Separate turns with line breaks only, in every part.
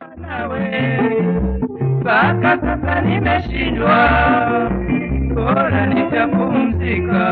nawe mpaka sasa nimeshindwa, bora nitapumzika.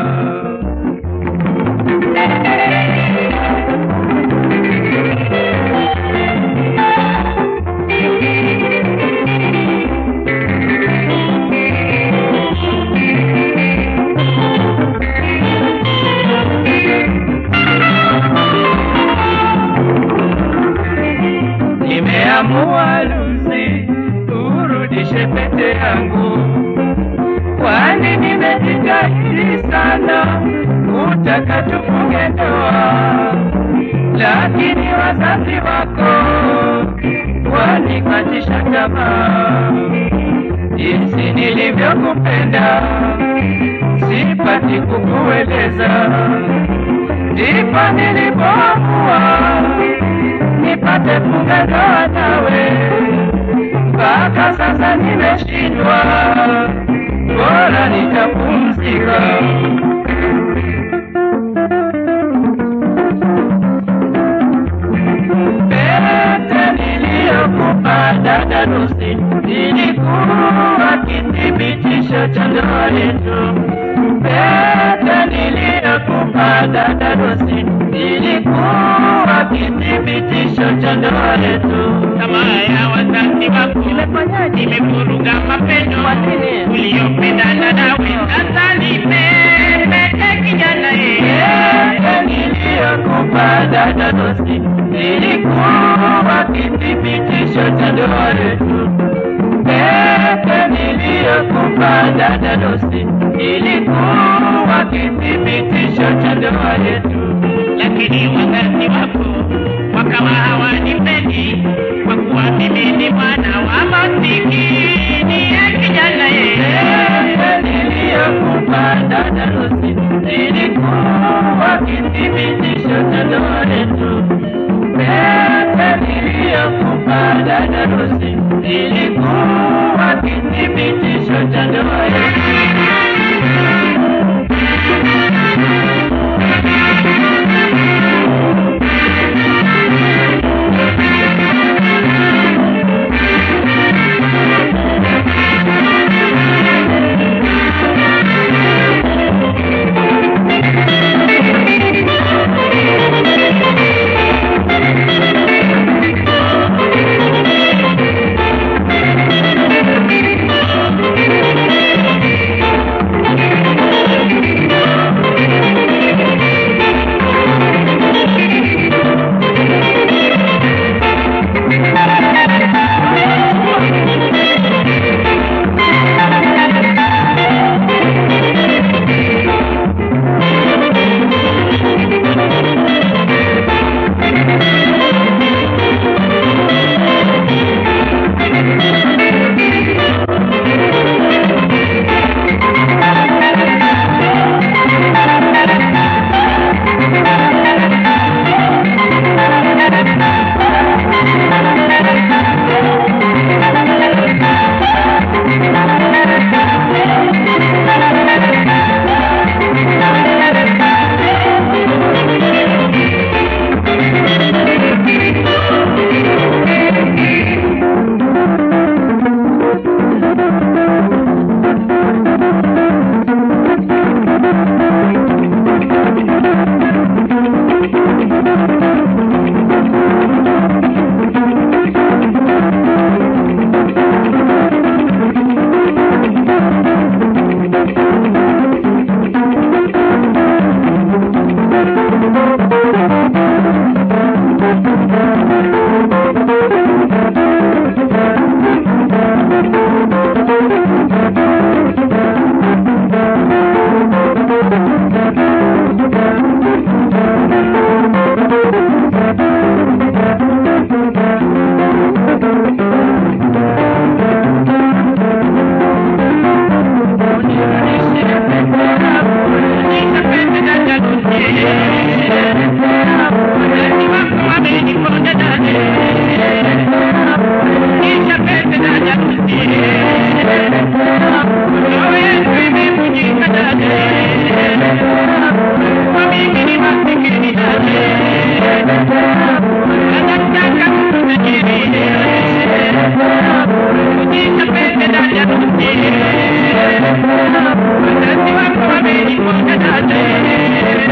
Nimeamua Lucy, urudishe pete yangu, kwani nimejitahidi sana kutaka tufunge ndoa, lakini wazazi wako wanikatisha tamaa. Jinsi nilivyokupenda sipati kukueleza, ndipo nilipoamua nipate funga ndoa nawe. Mpaka sasa nimeshindwa, bora nitapumzika. Pete niliyokupa dada Lucy ilikuwa kithibitisho cha ndoa yetu. Pete niliyokupa dada Lucy ilikuwa kithibitisho cha ndoa yetu.
Tamaa ya wazazi wako imevuruga mapendo uliyopendana nawe. Sasa nimependa kijana yeye
Pete niliyokupa dada Lucy ilikuwa kithibitisho cha ndoa yetu. Pete niliyokupa dada Lucy ilikuwa kithibitisho cha ndoa yetu.
lakini wazazi wako wakawa hawanipendi kwa kuwa mimi ni mwana wa masikini ya kijana yeye
Pete niliyokupa dada Lucy ilikuwa kithibitisho cha ndoa yetu. Pete niliyokupa dada Lucy ilikuwa kithibitisho cha ndoa yetu.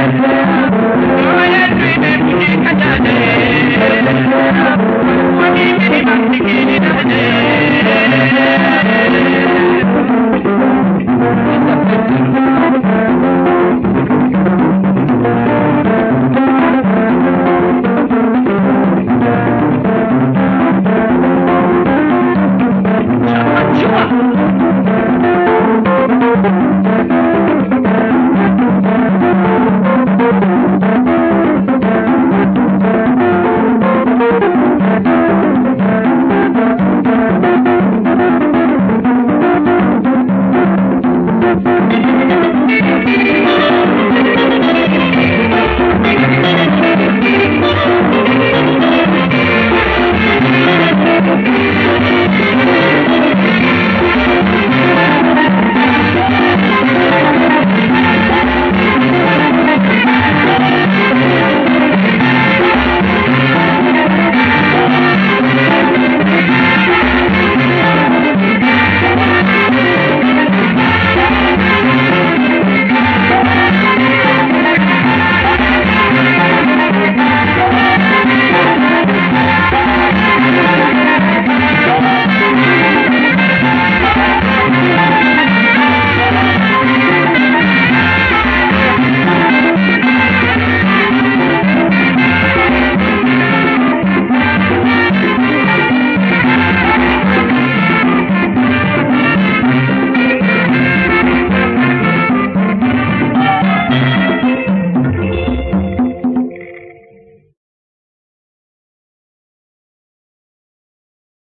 ndoa yetu imevunjika dada, kwa mimi ni masikini dada. Chua.